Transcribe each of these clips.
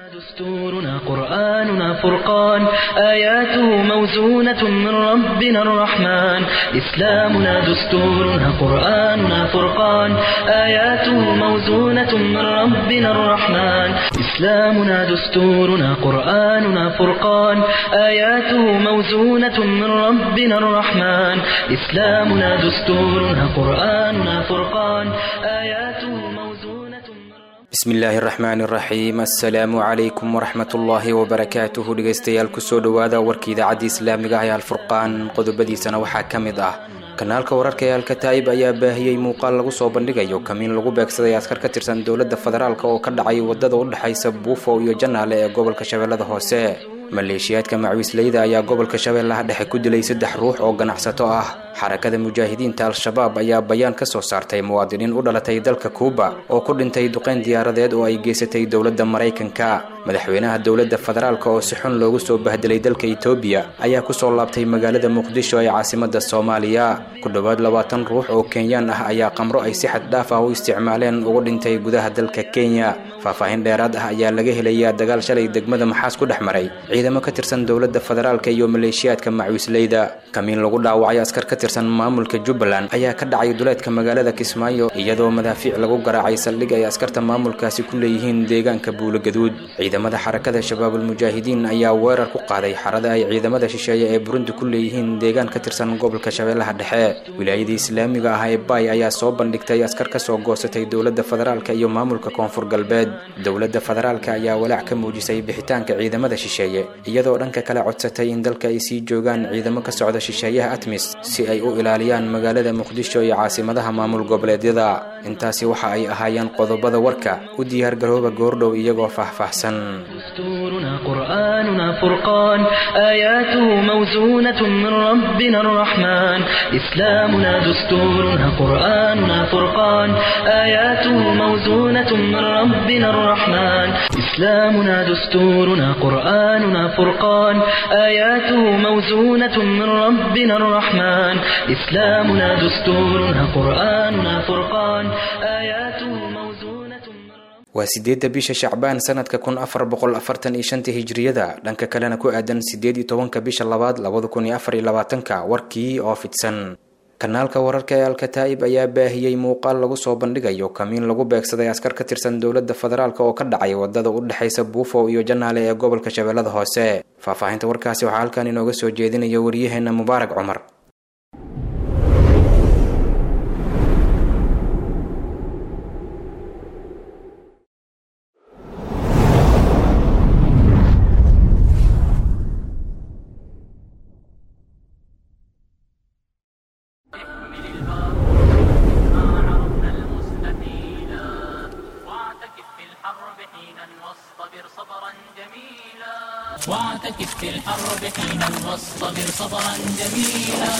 دستورنا قرآننا فرقان آياته موزونة من ربنا الرحمن إسلامنا دستورنا قرآننا فرقان آياته موزونة من ربنا الرحمن إسلامنا دستورنا قرآننا فرقان آياته موزونة من ربنا الرحمن إسلامنا دستورنا قرآننا فرقان آياته موزونة من ربنا bismi illaahi araxmaani iraxiim assalaamu calaykum waraxmat ullaahi wabarakaatuhu dhegaystayaal kusoo dhowaada warka idaacadda islaamiga ah ee alfurqaan qodobadiisana waxaa ka mid ah kanaalka wararka ee alkataa'ib ayaa baahiyey muuqaal lagu soo bandhigayo kamiin lagu beegsaday askar ka tirsan dowladda federaalk oo ka dhacay wadada u dhexaysa buufo iyo janaale ee gobolka shabeellada hoose maleeshiyaadka macwiisleyda ayaa gobolka shabeellaha dhexe ku dilay saddex ruux oo ganacsato ah xarakada mujaahidiinta al-shabaab ayaa bayaan ka soo saartay muwaadiniin u dhalatay dalka kuuba oo ku dhintay duqeyn diyaaradeed oo ay geysatay dowladda maraykanka madaxweynaha dowladda federaalk oo si xun loogu soo bahdelay dalka etoobiya ayaa kusoo laabtay magaalada muqdisho ee caasimada soomaaliya ku dhowaad labaatan ruux oo kenyaan ah ayaa qamro ay si xad dhaaf ah u isticmaaleen ugu dhintay gudaha dalka kenya faahfaahin dheeraad ah ayaa laga helayaa dagaal shalay degmada maxaas ku dhex maray ciidamo ka tirsan dowladda federaalk iyo maleeshiyaadka macwiisleyda kamiin lagu dhaawacay askar ka tirsan maamulka jubbaland ayaa ka dhacay duleedka magaalada kismaayo iyadoo madaafiic lagu garaacay saldhig ay askarta maamulkaasi ku leeyihiin deegaanka buulogaduud ciidamada xarakada shabaabulmujaahidiin ayaa weerar ku qaaday xarada ay ciidamada shisheeye ee burundi ku leeyihiin deegaan ka tirsan gobolka shabeellaha dhexe wilaayadii islaamiga ah ee baay ayaa soo bandhigtay askar ka soo goosatay dowladda federaalk iyo maamulka koonfur galbeed dowladda federaalk ayaa walaac ka muujisay bixitaanka ciidamada shisheeye iyadoo dhanka kale codsatay in dalka ay sii joogaan ciidamo ka socda shisheeyaha atmis si ay u ilaaliyaan magaalada muqdisho iyo caasimadaha maamul goboleedyada intaasi waxa ay ahaayeen qodobada warka u diyaargarooba goordhow iyagoo faahfaahsan دستورنا قرآننا فرقان آياته موزونة من ربنا الرحمن إسلامنا دستورنا قرآننا فرقان آياته موزونة من ربنا الرحمن إسلامنا دستورنا قرآننا فرقان آياته موزونة من ربنا الرحمن إسلامنا دستورنا قرآننا فرقان آياته موزونة من ربنا waa sideedda bisha shacbaan sanadka kun afar boqol afartan iyo shanta hijriyada dhanka kalena ku aadan sideed iyo tobanka bisha labaad labada kun iyo afar iyo labaatanka warkii oo fidsan kanaalka wararka ee alkataa'ib ayaa baahiyey muuqaal lagu soo bandhigayo kamiin lagu beegsaday askar ka tirsan dowladda federaalk oo ka dhacay wadada u dhexaysa buufo iyo janaale ee gobolka shabeellada hoose faahfaahinta warkaasi waxaa halkan inooga soo jeedinaya wariyaheena mubaarak cumar واعتكف في الحرب حينا واصطبر صبرا جميلا واعتكف في الحرب حينا واصطبر صبرا جميلا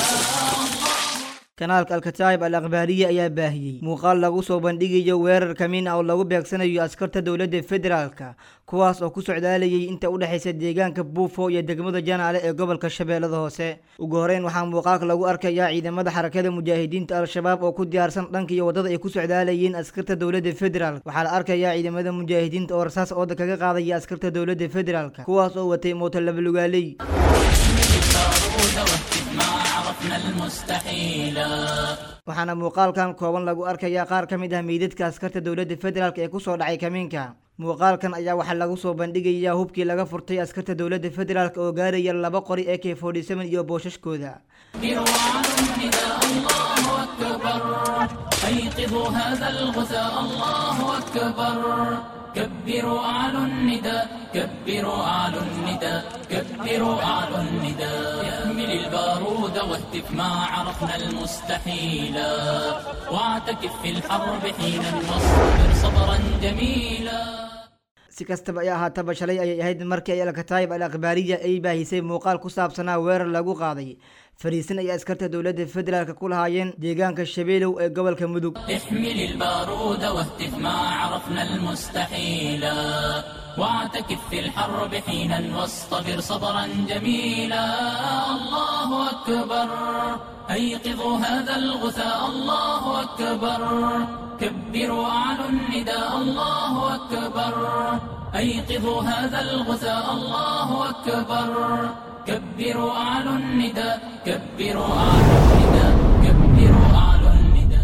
kanaalka alkataa'ib al akhbaariya ayaa baahiyey muuqaal lagu soo bandhigayo weerar kamiin ah oo lagu beegsanayo askarta dowladda federaalka kuwaas oo ku socdaalayay inta u dhexaysa deegaanka buufo iyo degmada janaale ee gobolka shabeellada hoose ugu horeyn waxaa muuqaalka lagu arkayaa ciidamada xarakada mujaahidiinta al-shabaab oo ku diyaarsan dhanka iyo waddada ay ku socdaalayeen askarta dowladda federaalk waxaa la arkayaa ciidamada mujaahidiinta oo rasaas ooda kaga qaadaya askarta dowladda federaalka kuwaas oo watay mooto labalugaaley البارود واهتف ما عرفنا المستحيلا waxaana muuqaalkan kooban lagu arkayaa qaar ka mid ah meydadka askarta dowladda federaalk ee kusoo dhacay kamiinka muuqaalkan ayaa waxaa lagu soo bandhigayaa hubkii laga furtay askarta dowladda federaalk oo gaaraya laba qori ee k forty seven iyo booshaskooda إروان نداء الله أكبر أيقظوا هذا الغثاء الله أكبر كبروا أعلوا النداء كبروا أعلوا النداء كبروا أعلوا النداء احمل البارود واهتف ما عرفنا المستحيلا واعتكف في الحرب حينا واصبر صبرا جميلا si kastaba ay ahaataba shalay ayay ahayd markii ay alkataayib al akhbaariya ay baahisay muuqaal ku saabsanaa weerar lagu qaaday fariisin ay askarta dowladda federaalk ku lahaayeen deegaanka shabeelow ee gobolka mudug احمل البارود واهتف ما عرفنا المستحيلا واعتكف في الحرب حينا واصطبر صبرا جميلا الله أكبر أيقظوا هذا الغثاء الله أكبر كبروا أعلوا النداء الله أكبر أيقظوا هذا الغثاء الله أكبر كبروا أعلوا النداء كبروا أعلوا النداء كبروا أعلوا النداء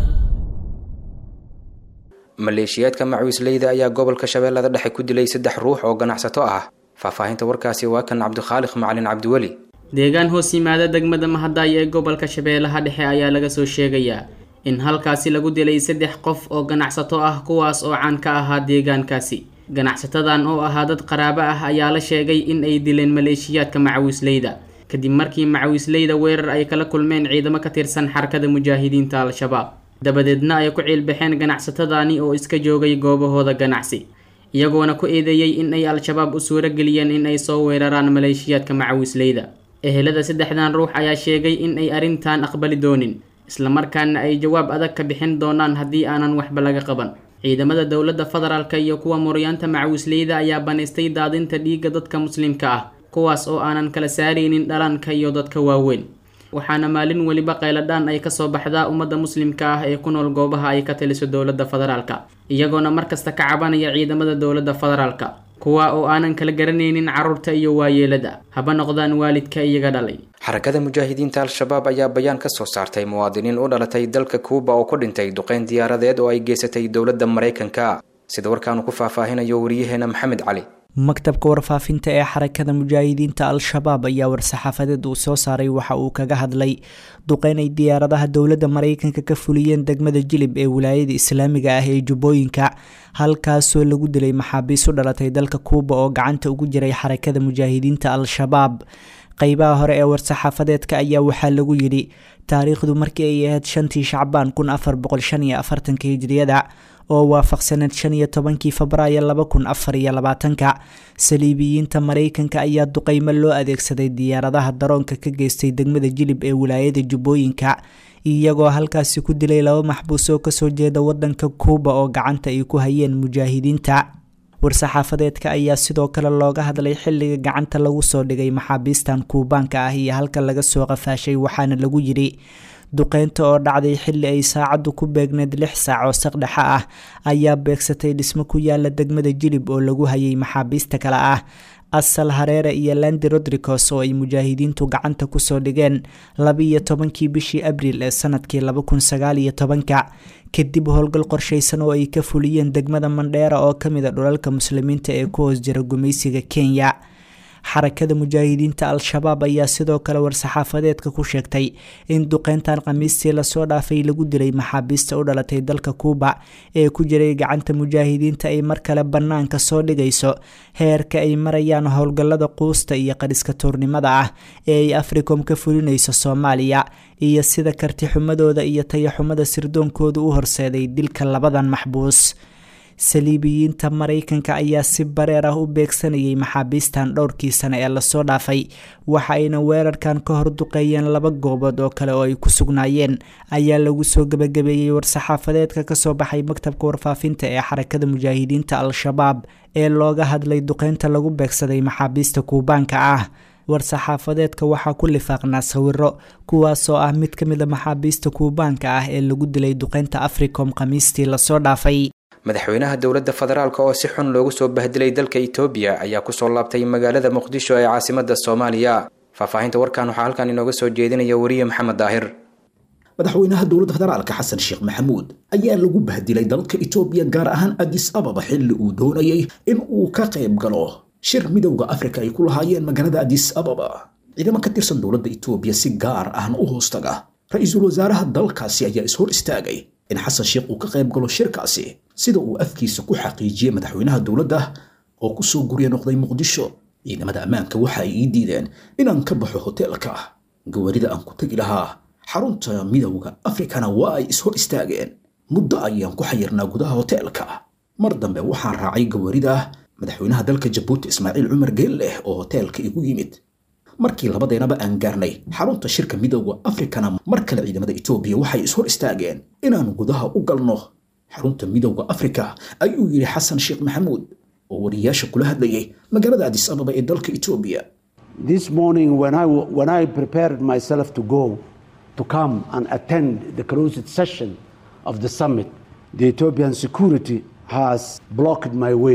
maleeshiyaadka macawiisleyda ayaa gobolka shabeellada dhexe ku dilay saddex ruux oo ganacsato ah faahfaahinta warkaasi waa kan cabdikhaaliq macalin cabdiweli deegaan hoos yimaada degmada mahadaay ee gobolka shabeellaha dhexe ayaa laga soo sheegayaa in halkaasi lagu dilay saddex qof oo ganacsato ah kuwaas oo caan ka ahaa deegaankaasi ganacsatadan oo ahaa dad qaraabo ah ayaa la sheegay in ay dileen maleeshiyaadka macawiisleyda kadib markii macawiisleyda weerar ay kala kulmeen ciidamo ka tirsan xarakada mujaahidiinta al-shabaab dabadeedna ay ku ciilbaxeen ganacsatadani oo iska joogay goobahooda ganacsi iyagoona ku eedeeyey in ay al-shabaab u suuro geliyeen in ay soo weeraraan maleeshiyaadka macawiisleyda ehelada saddexdan ruux ayaa sheegay in ay arrintan aqbali doonin islamarkaana ay jawaab adag ka bixin doonaan haddii aanan waxba laga qaban ciidamada dowladda federaalka iyo kuwa muryaanta macawiisleyda ayaa banaystay daadinta dhiigga dadka muslimka ah kuwaas oo aanan kala saaraynin dhalanka iyo dadka waaweyn waxaana maalin weliba qayladhaan ay kasoo baxdaa ummadda muslimka ah ee ku nool goobaha ay ka taliso dowladda federaalka iyagoona markasta ka cabanaya ciidamada dowladda federaalka kuwa oo aanan kala garanaynin carruurta iyo waayeelada haba noqdaan waalidka iyaga dhalay xarakada mujaahidiinta al-shabaab ayaa bayaan ka soo saartay muwaadiniin u dhalatay dalka kuuba oo ku dhintay duqeyn diyaaradeed oo ay geysatay dowladda maraykanka sida warkaanu ku faahfaahinayo wariyaheena maxamed cali maktabka warfaafinta ee xarakada mujaahidiinta al-shabaab ayaa war-saxaafadeed uu soo saaray waxa uu kaga hadlay duqeyn ay diyaaradaha dowladda maraykanka ka fuliyeen degmada jilib ee wilaayada islaamiga ah ee jubbooyinka halkaasoo lagu dilay maxaabiis u dhalatay dalka kuuba oo gacanta ugu jiray xarakada mujaahidiinta al-shabaab qeybaha hore ee war-saxaafadeedka ayaa waxaa lagu yidhi taariikhdu markii ay ahayd shantii shacbaan kun afar boqol shan iyo afartanka hijriyada oo waafaqsaneed shan iyo tobankii febraayo laba kun afar iyo labaatanka saliibiyiinta maraykanka ayaa duqeymo loo adeegsaday diyaaradaha daroonka ka geystay degmada jilib ee wilaayada jubbooyinka iyagoo halkaasi ku dilay laba maxbuus oo kasoo jeeda wadanka kuuba oo gacanta ay ku hayeen mujaahidiinta war-saxaafadeedka ayaa sidoo kale looga hadlay xilliga gacanta lagu soo dhigay maxaabiistan kuubaanka ah iyo halka laga soo qafaashay waxaana lagu yidhi duqeynta oo dhacday xilli ay saacaddu ku beegneed lix saac oo saqdhexa ah ayaa beegsatay dhismo ku yaala degmada jilib oo lagu hayay maxaabiista kale ah asal hareere iyo landi rodricos oo ay mujaahidiintu gacanta kusoo dhigeen laba-iyo tobankii bishii abriil ee sanadkii laba kun sagaal iyo tobanka kadib howlgal qorshaysan oo ay ka fuliyeen degmada mandheera oo kamid a dhulalka muslimiinta ee ku hoos jira gumaysiga kenya xarakada mujaahidiinta al-shabaab ayaa sidoo kale war-saxaafadeedka ku sheegtay in duqeyntan khamiistii lasoo dhaafay lagu dilay maxaabiista u dhalatay dalka kuuba ee ku jiray gacanta mujaahidiinta ay mar kale bannaanka soo dhigayso heerka ay marayaan howlgallada quusta iyo qadhiska tuurnimada ah ee ay africom ka fulinayso soomaaliya iyo sida kartixumadooda iyo tayaxumada sirdoonkooda u horseeday dilka labadan maxbuus saliibiyiinta maraykanka ayaa si bareer ah u beegsanayay maxaabiistan dhowrkii sane ee lasoo dhaafay waxa ayna weerarkan ka hor duqeeyeen laba goobood oo kale oo ay ku sugnaayeen ayaa lagu soo gebagabeeyey war-saxaafadeedka kasoo baxay maktabka warfaafinta ee xarakada mujaahidiinta al-shabaab ee looga hadlay duqeynta lagu beegsaday maxaabiista kuubaanka ah war-saxaafadeedka waxaa ku lifaaqnaa sawiro kuwaasoo ah mid ka mid a maxaabiista kuubaanka ah ee lagu dilay duqeynta africom khamiistii lasoo dhaafay madaxweynaha dowladda federaalk oo si xun loogu soo bahdilay dalka itoobiya ayaa kusoo laabtay magaalada muqdisho ee caasimada soomaaliya faahfaahinta warkan waxaa halkan inooga soo jeedinaya wariye maxamed daahir madaxweynaha dowladda federaalka xasan sheekh maxamuud ayaa lagu bahdilay dalka itoobiya gaar ahaan adis ababa xilli uu doonayay in uu ka qayb galo shir midowda afrika ay ku lahaayeen magaalada adis ababa ciidamo ka tirsan dowladda itoobiya si gaar ahna u hoostaga ra-iisul wasaaraha dalkaasi ayaa ishor istaagay in xasan sheekh uu ka qayb galo shirkaasi sida uu afkiisa ku xaqiijiyey madaxweynaha dowladda oo kusoo gurya noqday muqdisho ciidamada ammaanka waxa ay ii diideen inaan ka baxo hoteelka gawarida aan ku tegi lahaa xarunta midowda afrikana waa ay ishor istaageen muddo ayaan ku xayirnaa gudaha hoteelka mar dambe waxaan raacay gawarida madaxweynaha dalka jabuuti ismaaciil cumar geelleh oo hoteelka igu yimid markii labadeynaba aan gaarnay xarunta shirka midowda afrikana mar kale ciidamada etoobiya waxay ishor istaageen inaan gudaha u galno xarunta midowda afrika ayuu yidhi xasan sheekh maxamuud oo wariyaasha kula hadlayay magaalada adis ababa ee dalka etoobiya This morning, when I, when I prepared myself to go to come and attend the closed session of the summit, the Ethiopian security has blocked my way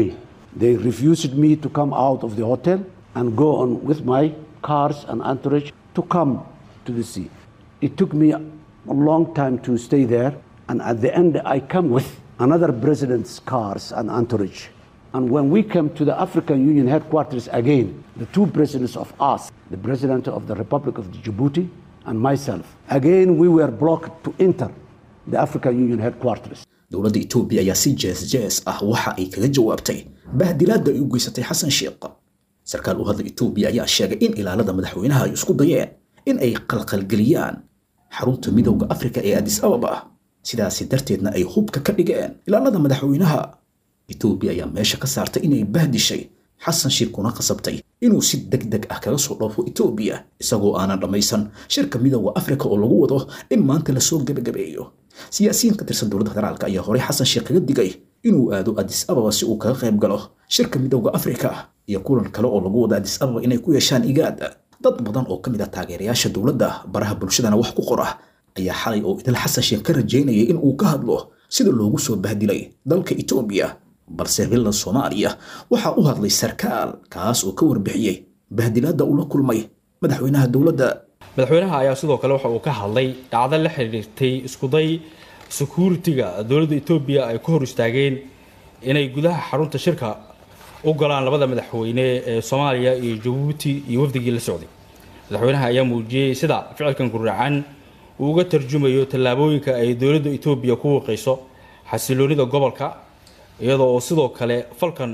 They refused me to come out of the hotel and go on with my cars and entourage to come to the sea. It took me a long time to stay there, and at the end, I come with another president's cars and entourage. And when we came to the African Union headquarters again, the two presidents of us, the president of the Republic of Djibouti and myself, again we were blocked to enter the African Union headquarters. dowladda etoobiya ayaa si jees jees ah waxa ay kaga jawaabtay bahdilaadda ay u geysatay xasan sheekh sarkaal u hadla etoobiya ayaa sheegay in ilaalada madaxweynaha ay isku dayeen in ay qalqalgeliyaan xarunta midowda afrika ee adis ababa sidaasi darteedna ay hubka ka dhigeen ilaalada madaxweynaha etoobiya ayaa meesha ka saartay inay bahdishay xasan sheekh kuna qasabtay inuu si deg deg ah kaga soo dhoofo etoobiya isagoo aanan dhammaysan shirka midowda afrika oo lagu wado in maanta lasoo gebagabeeyo siyaasiyiin ka tirsan dowladda federaalka ayaa horey xasan sheekh kaga digay inuu aado adis ababa si uu kaga qayb galo shirka midowda afrika iyo kulan kale oo lagu wado adis ababa inay ku yeeshaan igaad dad badan oo ka mid ah taageerayaasha dowladda baraha bulshadana wax ku qora ayaa xalay oo idil xasan sheekh ka rajaynayay in uu ka hadlo sida loogu soo bahdilay dalka etoobiya balse villa soomaaliya waxaa u hadlay sarkaal kaas oo ka warbixiyey bahdilaadda uu la kulmay madaxweynaha dowladda madaxweynaha ayaa sidoo kale waxa uu ka hadlay dhacdo la xiriirtay iskuday security-ga dowladda etoobiya ay ku hor istaageen inay gudaha xarunta shirka u galaan labada madaxweyne ee soomaaliya iyo jabuuti iyo wafdigii la socday madaxweynaha ayaa muujiyey sida ficilkan guracan uu uga tarjumayo tallaabooyinka ay dowladda etoobiya ku wiiqayso xasiloonida gobolka iyadoo oo sidoo kale falkan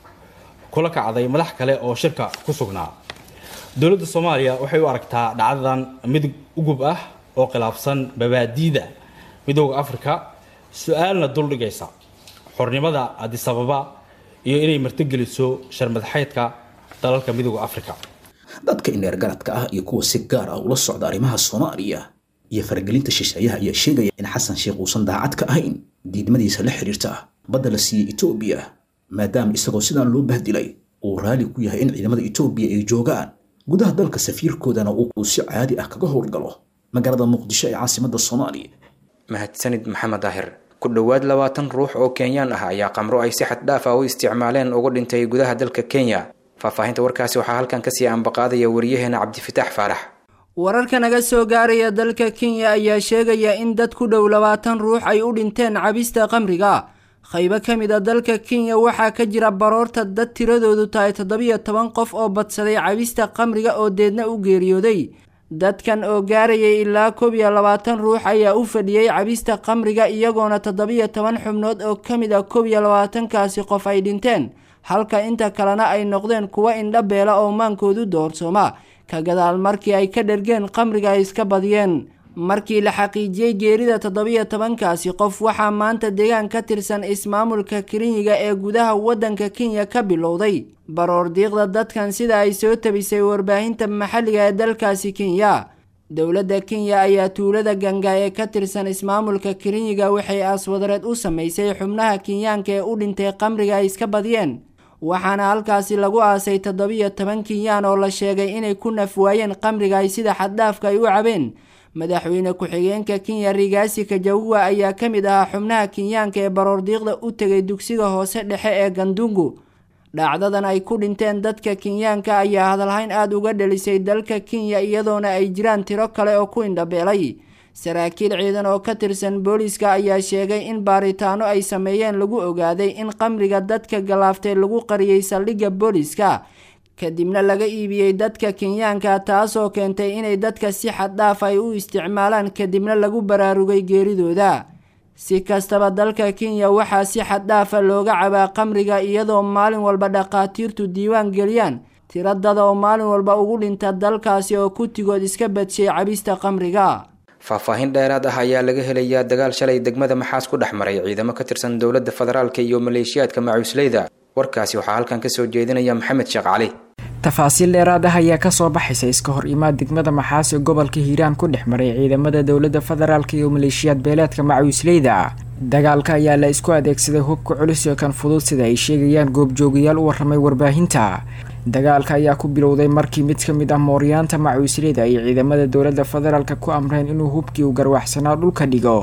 kula kacday madax kale oo shirka ku sugnaa dowladda soomaaliya waxay u aragtaa dhacdadan mid ugub ah oo khilaafsan babaadiida midooda afrika su-aalna duldhigaysa xornimada adisababa iyo inay martigeliso sharmadaxeydka dalalka midooda afrika dadka ineer garadka ah iyo kuwa si gaar ah ula socda arrimaha soomaaliya iyo faragelinta shisheeyaha ayaa sheegaya in xasan sheekh uusan daacad ka ahayn diidmadiisa la xiriirta badda la siiyey etoobiya maadaama isagoo sidaan loo bahdilay uu raali ku yahay in ciidamada etoobiya ay joogaan gudaha dalka safiirkoodana uu si caadi ah kaga howlgalo magaalada muqdisho ee caasimadda soomaaliya mahadsanid maxamed daahir ku dhowaad labaatan ruux oo kenyaan ah ayaa qamro ay si xad dhaaf ah u isticmaaleen uga dhintay gudaha dalka kenya faahfaahinta warkaasi waxaa halkan kasii ambaqaadaya wariyaheena cabdifitaax faarax wararka naga soo gaaraya dalka kenya ayaa sheegaya in dad ku dhow labaatan ruux ay u dhinteen cabista qamriga qaybo ka mid a dalka kenya waxaa ka jira baroorta dad tiradoodu tahay toddobiyo toban qof oo badsaday cabista qamriga oo deedna u geeriyooday dadkan oo gaarayay ilaa koob iyo labaatan ruux ayaa u fadhiyey cabista qamriga iyagoona toddobiyo toban xubnood oo ka mid a koob iyo labaatankaasi qof ay dhinteen halka inta kalena ay noqdeen kuwo indha beela oo maankoodu doorsooma ka gadaal markii ay ka dhergeen qamriga ay iska badiyeen markii la xaqiijiyey geerida toddobiyo tobankaasi qof waxaa maanta deegaan ka tirsan ismaamulka kirinyiga ee gudaha waddanka kenya ka bilowday baroor diiqda dadkan sida ay soo tabisay warbaahinta maxalliga ee dalkaasi kenya dowladda kenya ayaa tuulada ganga ee ka tirsan ismaamulka kirinyiga waxay aaswadareed u samaysay xubnaha kenyaanka ee u dhintay qamriga ay iska badiyeen waxaana halkaasi lagu aasay toddobiyo toban kenyaan oo la sheegay inay ku naf waayeen qamriga ay sida xaddhaafka ay u cabeen madaxweyne ku-xigeenka kenya rigaasi kajawuwa ayaa ka mid ahaa xubnaha kenyaanka ee baroordiiqda u tegay dugsiga hoose dhexe ee gandungu dhacdadan ay ku dhinteen dadka kenyaanka ayaa hadalhayn aada uga dhalisay dalka kenya iyadoona ay jiraan tiro kale oo ku indhabeelay saraakiil ciidan oo ka tirsan booliiska ayaa sheegay in baaritaano ay sameeyeen lagu ogaaday in qamriga dadka galaaftay lagu qariyey saldhigga booliiska kadibna laga iibiyey dadka kenyaanka taasoo keentay inay dadka si xaddhaaf ay u isticmaalaan kadibna lagu baraarugay geeridooda si kastaba dalka kenya waxaa si xaddhaafa looga cabaa qamriga iyadoo maalin walba dhakhaatiirtu diiwaan geliyaan tiradada oo maalin walba ugu dhinta dalkaasi oo kutigood iska badshay cabista qamriga faahfaahin dheeraad ah ayaa laga helayaa dagaal shalay degmada maxaas ku dhex maray ciidamo ka tirsan dowladda federaalka iyo maleeshiyaadka macuusleyda warkaasi waxaa halkan kasoo jeedinaya maxamed sheekh cali tafaasiil dheeraad ah ayaa kasoo baxaysa iska hor imaad degmada maxaas ee gobolka hiiraan ku dhex maray ciidamada dowladda federaalka iyo maleeshiyaad beeleedka macuusleyda dagaalka ayaa la isku adeegsaday hubka culus ee kan fudud sida ay sheegayaan goobjoogayaal u waramay warbaahinta dagaalka ayaa ku bilowday markii mid ka mid ah mooryaanta macuusleyda ay ciidamada dowladda federaalka ku amreen inuu hubkii u garwaxsanaa dhulka dhigo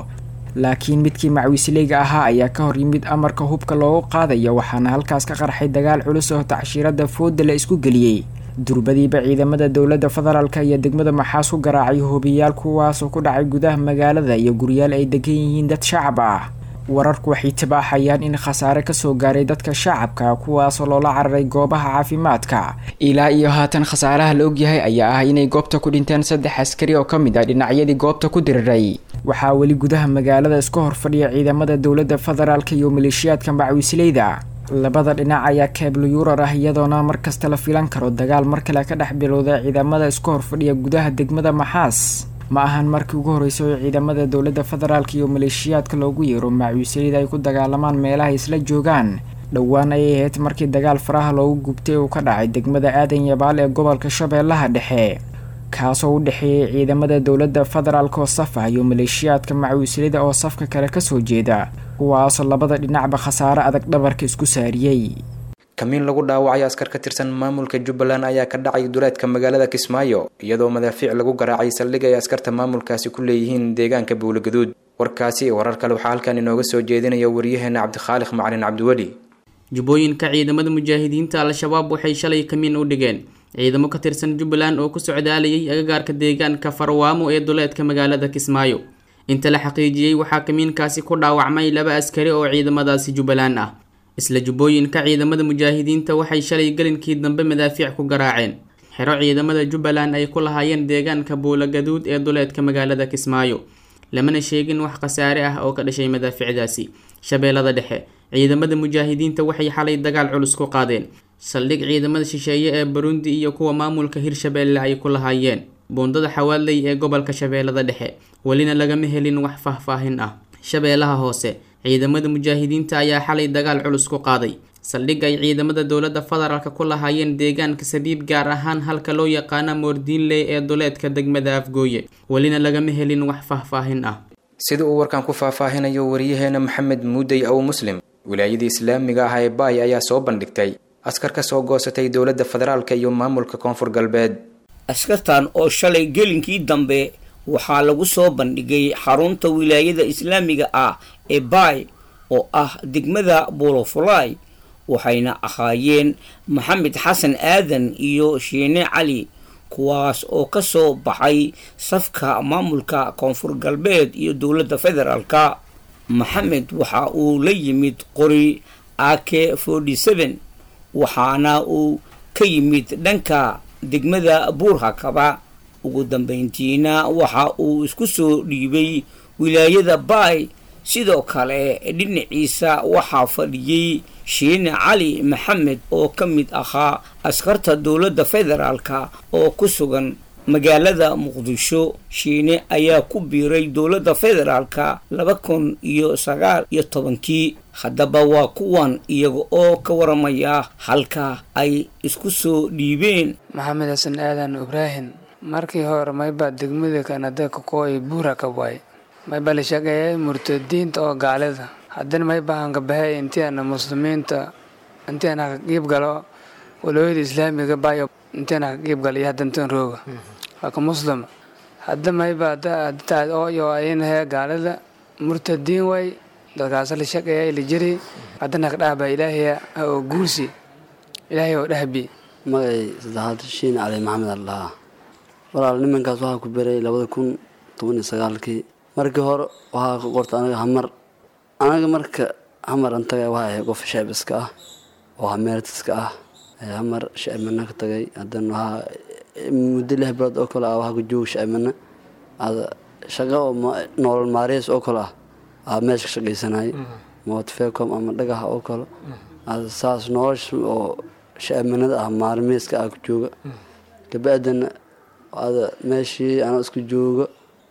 laakiin midkii macwiisleyga ahaa ayaa ka hor yimid amarka hubka loogu qaadayo waxaana halkaas ka qarxay dagaal culus oo tacshiirada fooda la isku geliyey durbadiiba ciidamada dowladda federaalk iyo degmada maxaas ku garaacay hubiyaal kuwaasoo ku dhacay gudaha magaalada iyo guryaal ay degan yihiin dad shacab ah wararku waxay tibaaxayaan in khasaare kasoo gaaray dadka shacabka kuwaasoo loola cararay goobaha caafimaadka ilaa iyo haatan khasaaraha la ogyahay ayaa ah inay goobta ku dhinteen saddex askari oo ka mid ah dhinacyadii goobta ku diriray waxaa weli gudaha magaalada iska horfadhiya ciidamada dowladda federaalk iyo maleeshiyaadka macwiisleyda labada dhinac ayaa keeblo yuurar ah iyadoona markasta la filan karo dagaal mar kale ka dhex bilowda ciidamada iska horfadhiya gudaha degmada maxaas ma ahan markii ugu horreysay oo ciidamada dowladda federaalk iyo maleeshiyaadka loogu yeero macwiisleyda ay ku dagaalamaan meelaha isla joogaan dhowaan ayay ahayd markii dagaal faraha loogu gubtay uu ka dhacay degmada aadan yabaal ee gobolka shabeellaha dhexe kaasoo u dhexeeyay ciidamada dowladda federaalk oo saf ah iyo maleeshiyaadka macwiisleyda oo safka kale kasoo jeeda kuwaasoo labada dhinacba khasaare adag dhabarka isku saariyey kamiin lagu dhaawacay askar ka tirsan maamulka jubbaland ayaa ka dhacay duleedka magaalada kismaayo iyadoo madaafiic lagu garaacay saldhig ay askarta maamulkaasi ku leeyihiin deegaanka buulagaduud warkaasi iyo warar kale waxaa halkan inooga soo jeedinaya waryaheena cabdikhaaliq macalin cabdiweli jubbooyinka ciidamada mujaahidiinta al-shabaab waxay shalay kamiin u dhigeen ciidamo ka tirsan jubbaland oo ku socdaalayay agagaarka deegaanka farwaamo ee duleedka magaalada kismaayo inta la xaqiijiyey waxaa kamiinkaasi ku dhaawacmay laba askari oo ciidamadaasi jubbaland ah isla jubbooyinka ciidamada mujaahidiinta waxay shalay gelinkii dambe madaafiic ku garaaceen xero ciidamada jubbaland ay ku lahaayeen deegaanka buulagaduud ee duleedka magaalada kismaayo lamana sheegin wax khasaare ah oo ka dhashay madaaficdaasi shabeellada dhexe ciidamada mujaahidiinta waxay xalay dagaal culus ku qaadeen saldhig ciidamada shisheeye ee burundi iyo kuwa maamulka hirshabeelle ay ku lahaayeen buundada xawaaley ee gobolka shabeellada dhexe welina lagama helin wax faahfaahin ah shabeellaha hoose ciidamada mujaahidiinta ayaa xalay dagaal culus ku qaaday saldhig ay ciidamada dowladda federaalk ku lahaayeen deegaanka sabiib gaar ahaan halka loo yaqaana moordiinley ee duleedka degmada afgooye welina lagama helin wax faahfaahin ah sida uu warkan ku faahfaahinayo waryaheena maxamed muudey ow muslim wilaayadii islaamiga ah ee baay ayaa soo bandhigtay askar ka soo goosatay dowladda federaalk iyo maamulka koonfur galbeed askartan oo shalay gelinkii dambe waxaa lagu soo bandhigay xarunta wilaayada islaamiga ah ee baay oo ah degmada buulofulay waxayna ahaayeen maxamed xasan aadan iyo shiine cali kuwaas oo ka soo baxay safka maamulka koonfur galbeed iyo dowladda federaalka maxamed waxa uu la yimid qori ake forty seven waxaana uu ka yimid dhanka degmada buurhakaba ugu dambeyntiina waxa uu isku soo dhiibay wilaayada baay sidoo kale dhinaciisa waxaa fadhiyey shiine cali maxamed oo ka mid ahaa askarta dowladda federaalka oo ku sugan magaalada muqdisho shiine ayaa ku biiray dowladda federaalka laba kun iyo sagaal iyo tobankii haddaba waa kuwan iyaga oo ka waramaya halka ay isku soo dhiibeen maxamed xasan aadan ibraahim markii hore mayba degmada kanada kakooy buura ka waay mayba la sheegayay murtadiinta oo gaalida haddana mayba hangabahay intiana muslimiinta intiana ka qiib galo walooyada islaamiga bayo intiana ka qiib galo iyo haddantan rooga waa ka muslim hadda mayba taad ooyo aynahe gaalida murtadiin way dadkaas la sheegaya la jiri haddana ka dhahba ilaahiya oo guusi ilaahay oo dhahbi magay saddexaad shiin cali maxamed allaha walaal nimankaas waxaa ku beray labada kun toban iyo sagaalkii markii hore waxaa ka qorta anaga hamar anaga marka hamar an tagay waxaa ahay qof sheebiska ah oo hameertiska ah hamar shacibmana ka tagay haddana waxaa muddo lix bilood oo kale ah waxaa ku jooga shacibmana ada shaqo oo nolol maareys oo kale ah aa meesha ka shaqaysanay mootfecom ama dhagaxa oo kale ada saas nolosha oo shacibmanada ah maalmeyska ah ku jooga kabacdana ada meeshii anoo isku jooga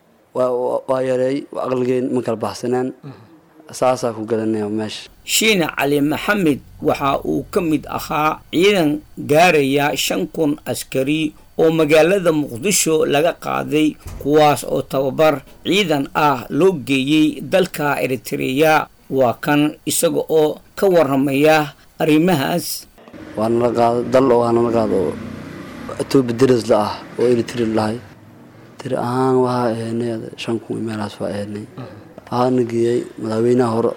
waa yareey aqligeen ma kala baxsanaan saasaa ku galanaya meesha shiine cali maxamed waxa uu ka mid ahaa ciidan gaaraya shan kun askari oo magaalada muqdisho laga qaaday kuwaas oo tababar ciidan ah loo geeyey dalka eritreya waa kan isaga oo ka waramaya arrimahaas waa nala qaado dal oo waa nala qaado oo etoobiya deris la ah oo eritrea lahay tiri ahaan waxaa ahaynay shan kun meelahaas waa ahaynay waxaana geeyey madaxweynaha hore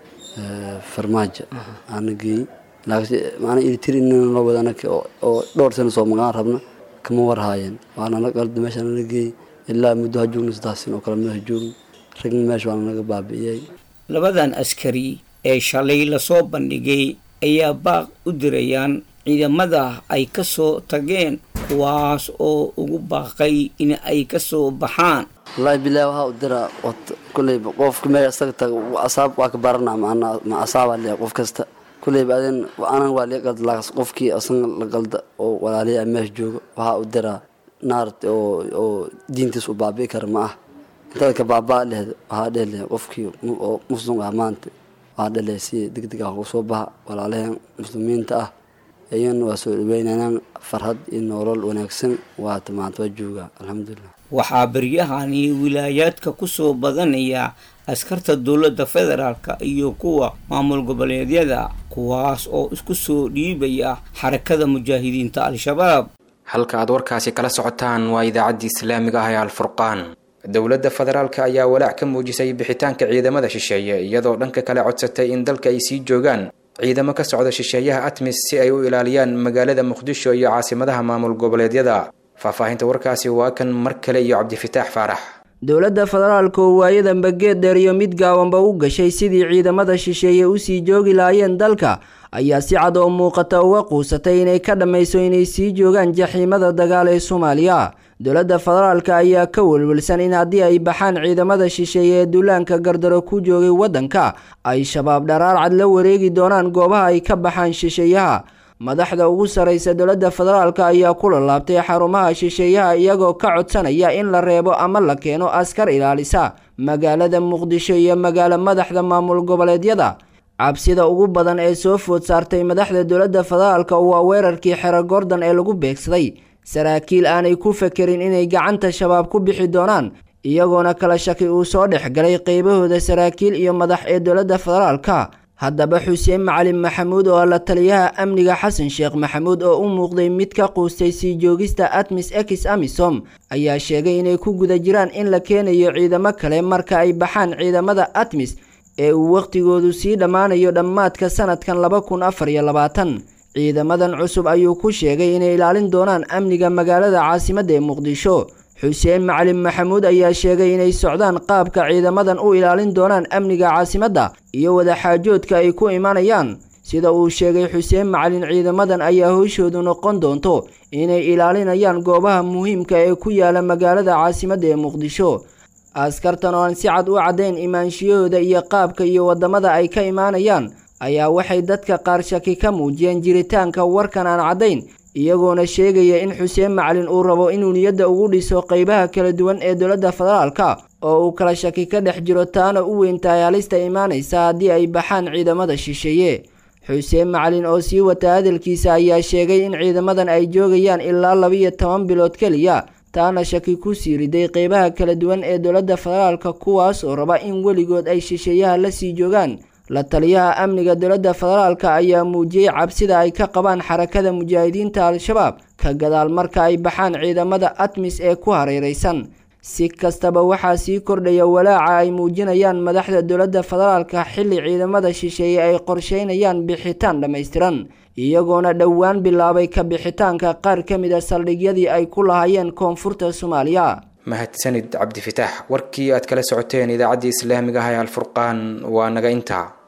farmaajo aana geeyey laakiin maana ilitir in loo wada anaka oo dhowr sano soo magaan rabna kama warhaayeen waana la qalda meesha nala geeyey ilaa muddo ha joogna saddex sin oo kale madaha joogin ragna meesha waana naga baabi'iyey labadan askari ee shalay lasoo bandhigay ayaa baaq u dirayaan ciidamada ay ka soo tageen kuwaas oo ugu baaqay in ay ka soo baxaan wallaahi bilahi waxaa u diraa kulleyba qofka meesha isaga taga asaab waa ka baranaa macnaa ma asaabaa leeyahay qof kasta kulleyba adin anan waa liga qalda laakas qofkii asaga la qalda oo walaaliya meesha jooga waxaa u diraa naart oo oo diintiis u baabi'i kara ma ah intada ka baabaa lehed waxaa dheh lehay qofkii oo muslim ah maanta waxaa dheh lehay si deg deg ah uga soo baxa walaalaheen muslimiinta ah iyana waa soo dhaweynayaan farhad iyo nolol wanaagsan waata maanta waa joogaa alxamdulilah waxaa beryahani wilaayaadka ku soo badanaya askarta dowladda federaalka iyo kuwa maamul goboleedyada kuwaas oo isku soo dhiibaya xarakada mujaahidiinta al-shabaab halka aad warkaasi kala socotaan waa idaacaddii islaamiga ah ee alfurqaan dowladda federaalka ayaa walaac ka muujisay bixitaanka ciidamada shisheeye iyadoo dhanka kale codsatay in dalka ay sii joogaan ciidamo ka socda shisheeyaha atmis si ay u ilaaliyaan magaalada muqdisho iyo caasimadaha maamul goboleedyada faahfaahinta warkaasi waa kan mar kale iyo cabdifitaax faarax dowladda federaalka oo waayadanba geed dheer iyo mid gaawanba u gashay sidii ciidamada shisheeye usii joogi lahaayeen dalka ayaa si cad oo muuqata uga quusatay inay ka dhammayso inay sii joogaan jaxiimada dagaal ee soomaaliya dowladda federaalka ayaa ka welwelsan in haddii ay baxaan ciidamada shisheeye ee duulaanka gardaro ku joogay waddanka ay shabaab dharaar cad la wareegi doonaan goobaha ay ka baxaan shisheeyaha madaxda ugu sarraysa dowladda federaalka ayaa ku lalaabtay xarumaha shisheeyaha iyagoo ka codsanaya in la reebo ama la keeno askar ilaalisa magaalada muqdisho iyo magaalo madaxda maamul goboleedyada cabsida ugu badan ee soo food saartay madaxda dowladda federaalka waa weerarkii xero gordon ee lagu beegsaday saraakiil aanay ku fekerin inay gacanta shabaab ku bixi doonaan iyagoona kala shaki uu soo dhex galay qeybahooda saraakiil iyo madax ee dowladda federaalka haddaba xuseen macalin maxamuud oo la taliyaha amniga xasan sheekh maxamuud oo u muuqday mid ka quustay sii joogista atmis ex amisom ayaa sheegay inay ku guda jiraan in la keenayo ciidamo kale marka ay baxaan ciidamada atmis ee uu wakhtigoodu sii dhammaanayo dhammaadka sanadkan laba kun afar iyo labaatan ciidamadan cusub ayuu ku sheegay inay ilaalin doonaan amniga magaalada caasimadda ee muqdisho xuseen macalin maxamuud ayaa sheegay inay socdaan qaabka ciidamadan u ilaalin doonaan amniga caasimadda iyo wadaxaajoodka ay ku imanayaan sida uu sheegay xuseen macalin ciidamadan ayaa howshoodu noqon doonto inay ilaalinayaan goobaha muhiimka ee ku yaala magaalada caasimadda ee muqdisho askartan oo aan si cad u caddayn imaanshiyahooda iyo qaabka iyo waddamada ay ka imaanayaan ayaa waxay dadka qaar shaki ka muujiyeen jiritaanka warkan aan caddayn iyagoona sheegaya in xuseen macalin uu rabo inuu niyadda ugu dhiso qeybaha kala duwan ee dowladda federaalka oo uu kala shaki ka dhex jiro taana u weyn tahay halista imaanaysa haddii ay baxaan ciidamada shisheeye xuseen macalin oo sii wata hadalkiisa ayaa sheegay in ciidamadan ay joogayaan ilaa labiyo toban bilood keliya taana shaki ku sii riday qeybaha kala duwan ee dowladda federaalka kuwaas oo raba in weligood ay shisheeyaha la sii joogaan la taliyaha amniga dowladda federaalka ayaa muujiyey cabsida ay ka qabaan xarakada mujaahidiinta al-shabaab ka gadaal marka ay baxaan ciidamada atmis ee ku hareeraysan si kastaba waxaa sii kordhaya walaaca ay muujinayaan madaxda dowladda federaalka xilli ciidamada shisheeye ay qorsheynayaan bixitaan dhammaystiran iyagoona dhowaan bilaabay ka bixitaanka qaar ka mid a saldhigyadii ay ku lahaayeen koonfurta soomaaliya mahadsanid cabdifitaax warkii aad kala socoteen idaacaddii islaamiga ah ee alfurqaan waa naga intaa